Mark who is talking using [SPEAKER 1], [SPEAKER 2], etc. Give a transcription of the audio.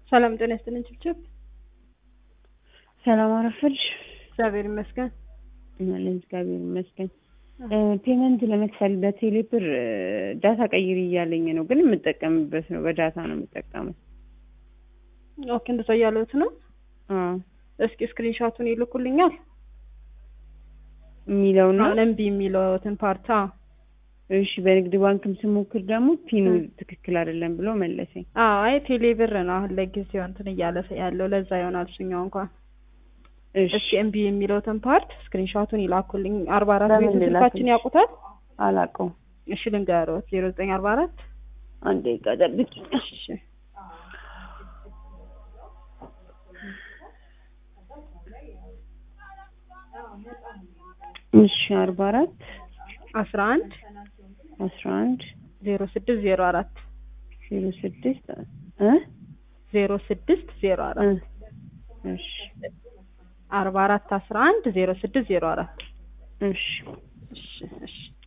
[SPEAKER 1] ሰላም ጤና ይስጥልኝ ችብችብ።
[SPEAKER 2] ሰላም አረፈልሽ?
[SPEAKER 1] እግዚአብሔር ይመስገን።
[SPEAKER 2] አለን እግዚአብሔር ይመስገን። ፔመንት ለመክፈል በቴሌ ብር ዳታ ቀይሪ እያለኝ ነው፣ ግን የምጠቀምበት ነው በዳታ ነው የምጠቀመው።
[SPEAKER 1] ኦኬ እንደዛ እያለሁት ነው።
[SPEAKER 2] አዎ
[SPEAKER 1] እስኪ ስክሪንሾቱን ይልኩልኛል
[SPEAKER 2] የሚለው ነው።
[SPEAKER 1] አሁን እምቢ የሚለውትን ፓርት አዎ።
[SPEAKER 2] እሺ በንግድ ባንክም ስሞክር ደግሞ ፒኑ ትክክል አይደለም ብሎ መለሰኝ።
[SPEAKER 1] አዎ አይ ቴሌ ብር ነው አሁን ለጊዜው እንትን እያለ ያለው ለዛ ይሆናል እሱኛው እንኳን
[SPEAKER 2] እሺ
[SPEAKER 1] እስኪ እምቢ የሚለውትን ፓርት ስክሪንሾቱን ይላኩልኝ። አርባ አራት
[SPEAKER 2] በምን
[SPEAKER 1] ቤቱ ስልካችን
[SPEAKER 2] ልላክልሽ?
[SPEAKER 1] ያውቁታል?
[SPEAKER 2] አላውቀውም።
[SPEAKER 1] እሺ ልንገሮት ዜሮ ዘጠኝ አርባ አራት
[SPEAKER 2] አንድ ደቂቃ ጠብቂ።
[SPEAKER 1] እሺ
[SPEAKER 2] እሺ አርባ አራት
[SPEAKER 1] አስራ አንድ
[SPEAKER 2] አስራ አንድ
[SPEAKER 1] ዜሮ ስድስት ዜሮ አራት
[SPEAKER 2] ዜሮ ስድስት እ
[SPEAKER 1] ዜሮ ስድስት ዜሮ
[SPEAKER 2] እ
[SPEAKER 1] አራት
[SPEAKER 2] እሺ
[SPEAKER 1] አርባ አራት አስራ አንድ ዜሮ ስድስት ዜሮ አራት
[SPEAKER 2] እሺ
[SPEAKER 1] እሺ እሺ